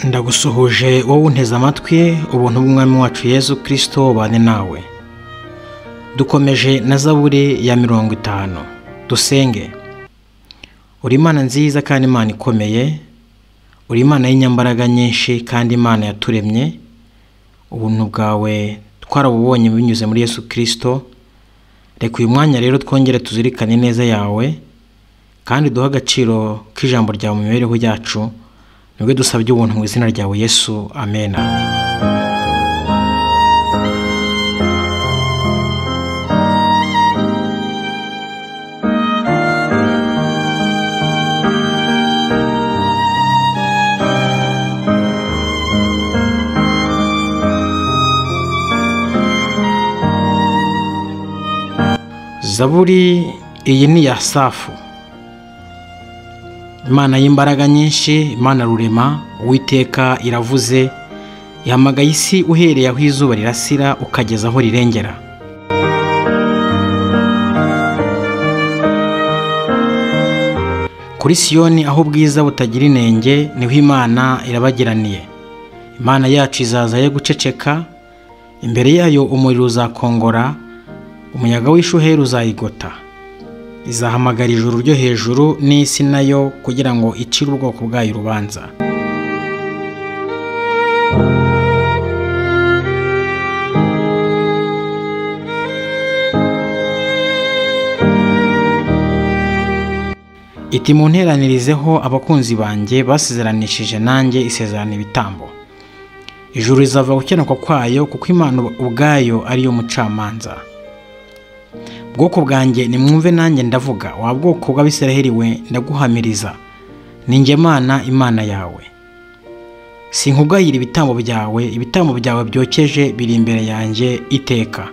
ndagusuhuje wowe unteze amatwi ubuntu bw'umwami wacu yezu kirisito bane nawe dukomeje na zaburi ya mirongo itanu dusenge uri imana nziza kandi imana ikomeye uri imana y'inyambaraga nyinshi kandi imana yaturemye ubuntu bwawe twarabubonye binyuze muri yesu kirisito reka uyu mwanya rero twongere tuzirikane neza yawe kandi duhe agaciro k'ijambo ryawe mu mibereho yacu nibwo dusabye ubuntu mu izina ryawe yesu amena zaburi iyi ni iya safu imana y'imbaraga nyinshi imana rurema uwiteka iravuze ihamagaye isi uhereye aho izuba rirasira ukageza aho rirengera kuri siyoni aho ubwiza butagira inenge niho imana irabagiraniye imana yacu izaza yo guceceka imbere yayo umuriro uzakongora umuyaga w'ishuheri uzayigota izahamagara ijuru ryo hejuru n'isi nayo kugira ngo icire ubwoko bwayo urubanza iti mu nteranirizeho abakunzi banjye basezeranishije nanjye isezerana ibitambo ijuru rizava gukenuka kwayo kuko imana ubwayo ariyo mucamanza bwoko bwanjye nimwumve nanjye ndavuga wa bwoko bw'abisiraheli we ndaguhamiriza ninjye mana imana yawe sinkugayira ibitambo byawe ibitambo byawe byokeje biri imbere yanjye iteka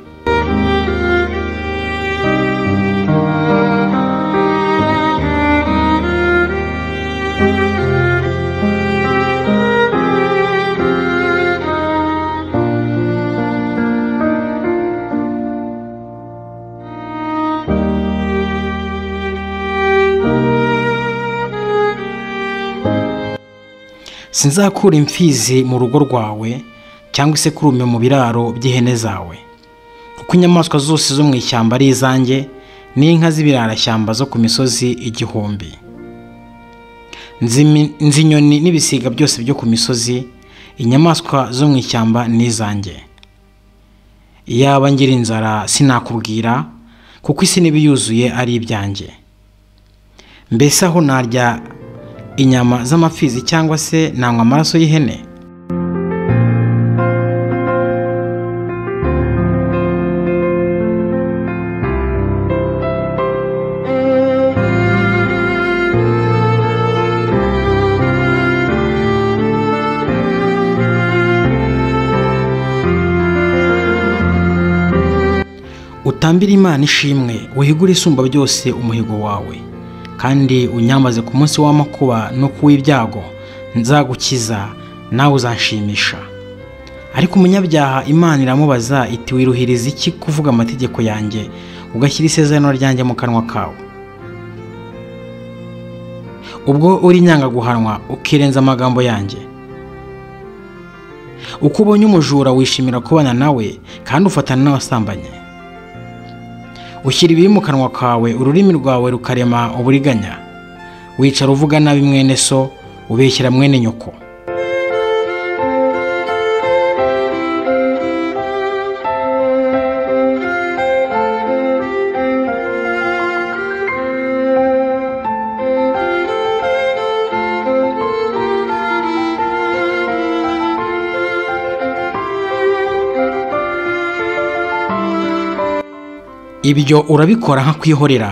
sinzakura imfizi mu rugo rwawe cyangwa isekurume mu biraro by'ihene zawe kuko inyamaswa zose zo mu ishyamba ari izanjye n'inka z'ibirarashyamba zo ku misozi igihumbi nzi inyoni n'ibisiga byose byo ku misozi inyamaswa zo mu ishyamba ni izanjye iyaba ngira inzara sinakubwira kuko isi n'ibiyuzuye ari ibyanjye mbese aho narya inyama z'amapfizi cyangwa se nanywa amaraso y'ihene utambire imana ishimwe wihigure isumba byose umuhigo wawe kandi unyamaze ku munsi w'amakuba no ku w'ibyago nzagukiza nawe uzanshimisha ariko umunyabyaha imana iramubaza iti wiruhiriza iki kuvuga amategeko yanjye ugashyira isezerano ryanjye mu kanwa kawe ubwo uri inyangaguhanwa ukirenza amagambo yanjye uko ubonye umujura wishimira kubana nawe kandi ufatana n'abasambanyi ushyira ibibi mu kanwa kawe ururimi rwawe rukarema uburiganya wicara uvuga nabi mwene so ubeshyira mwene nyoko ibyo urabikora nkakwihorera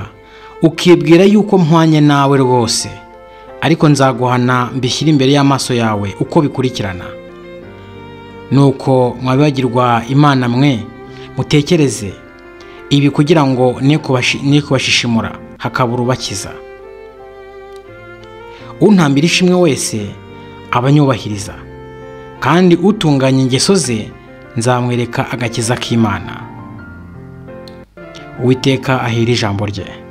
ukibwira yuko mpwanye nawe rwose ariko nzaguhana mbishyire imbere y'amaso yawe uko bikurikirana nuko mwabibagirwa imana mwe mutekereze ibi kugira ngo ne kubashishimura hakabura ubakiza untambira ishimwe wese abanyubahiriza kandi utunganya ingeso ze nzamwereka agakiza k'imana uwiteka ahera ijambo rye